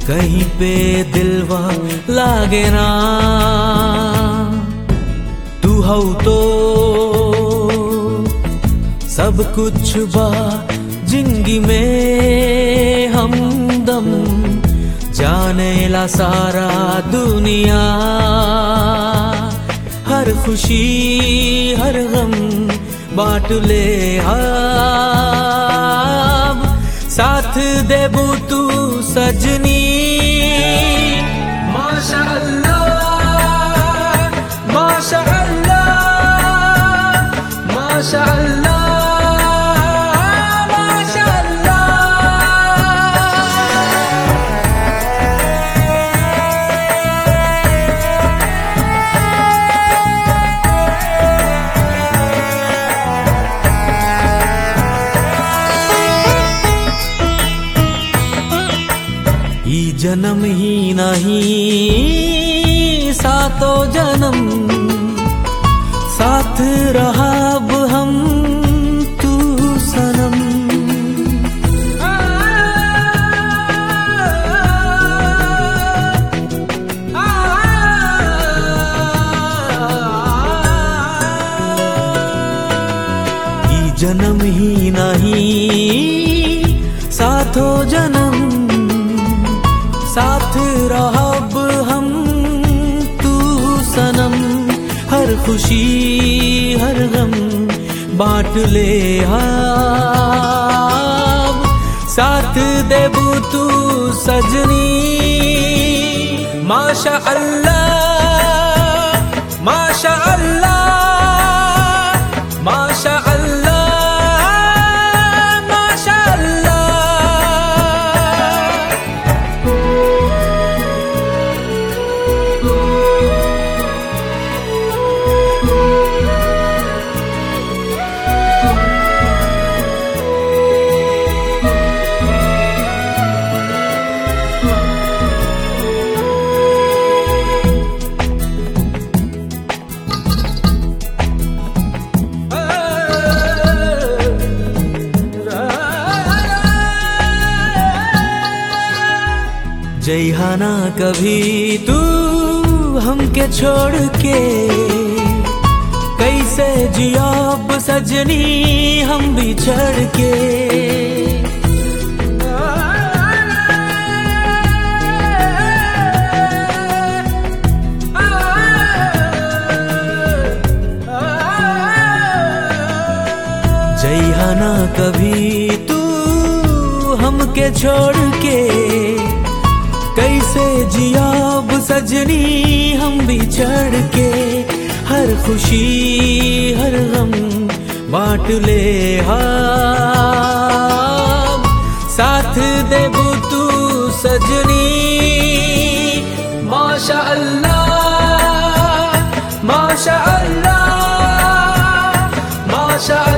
कहीं पे दिलवा लागे ना तू हौ तो सब कुछ बा जिंदगी में हमदम जाने ला सारा दुनिया हर खुशी हर गम बांट ले हम साथ देबू तू सजनी माशा अल्लाह माशा अल्लाह माशा अल्लाह माशा अल्लाह ई जन्म ही नहीं सातो जन्म साथ रहाब हम तू सनम ई जन्म ही नहीं साथो जन्म साथ रहब हम तू सनम हर खुशी हर गम बांट ले हम साथ देबू तू सजनी माशा अल्लाह माशा अल्लाह माशा अल्लाह माशा अल्लाह जैहाना कभी तू हमके छोड़ के कैसे जियाब सजनी हम बिछड़ के जैहाना कभी तू हमके छोड़ के कैसे जियाब सजनी हम बिछड़ के हर खुशी हर गम बांट ले हम साथ देबू तू सजनी माशा अल्लाह माशा अल्लाह माशा